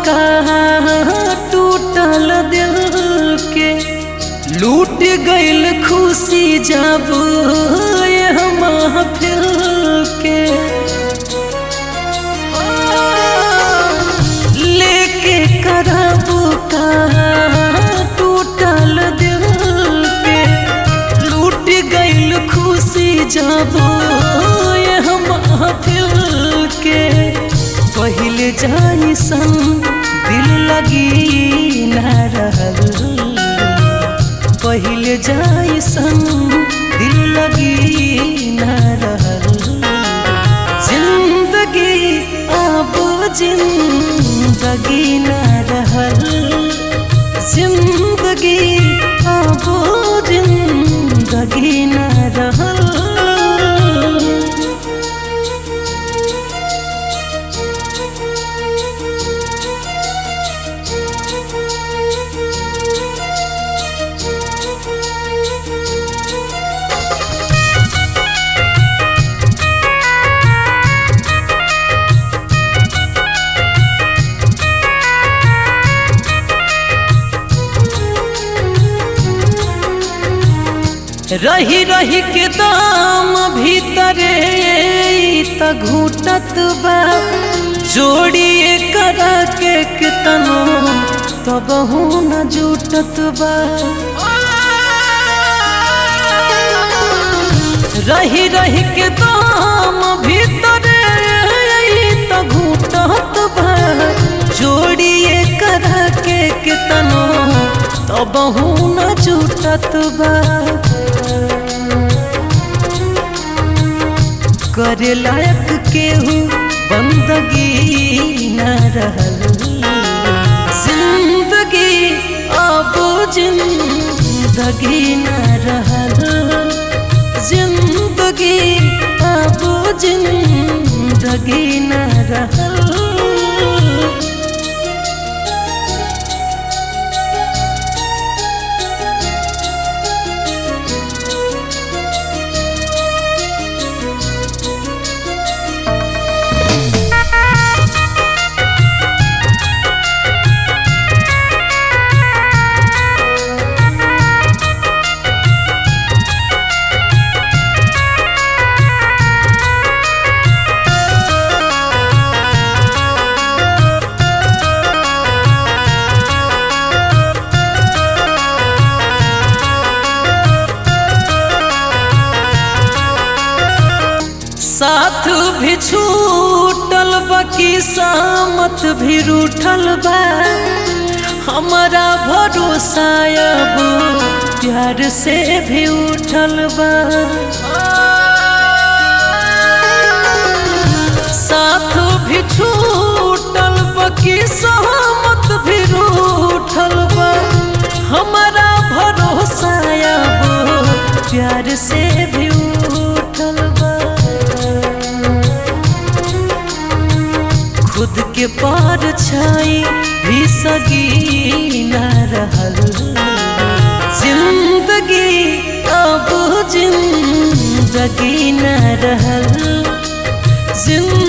का टूटल दिल के लूट गइल खुशी जब ये महफिल के लेके करब का टूटल दिल के लूट गइल खुशी जब ये महफिल के पहले जाई सन दिल लगी न रहल पहले जाई सन दिल लगी न रहल जिंदगी अब जिंदगी न रहल जिंदगी अब जिंदगी न रहल रही रही के दाम भीतरे त घूटत बा जोड़िए करा के कितनो तब न जुटत बा रही रही के दाम भीतरे त घूटत बा जोड़िए करा के कितनो तब न जुटत बा करे लायक केहू बंदगी न रहल जिंदगी अब जिंदगी न रहल जिंदगी अब जिंदगी न रहल साथ भी छूटल बाकी सामत भी रूठल बा हमारा भरोसा अब प्यार से भी उठल बा साथ भी छूटल बाकी सहमत भी रूठल बा हमारा भरोसा अब प्यार से भी उठल बा खुद के पार छाई भी सगी न रहल जिंदगी अब जिंदगी न रहल जिंदगी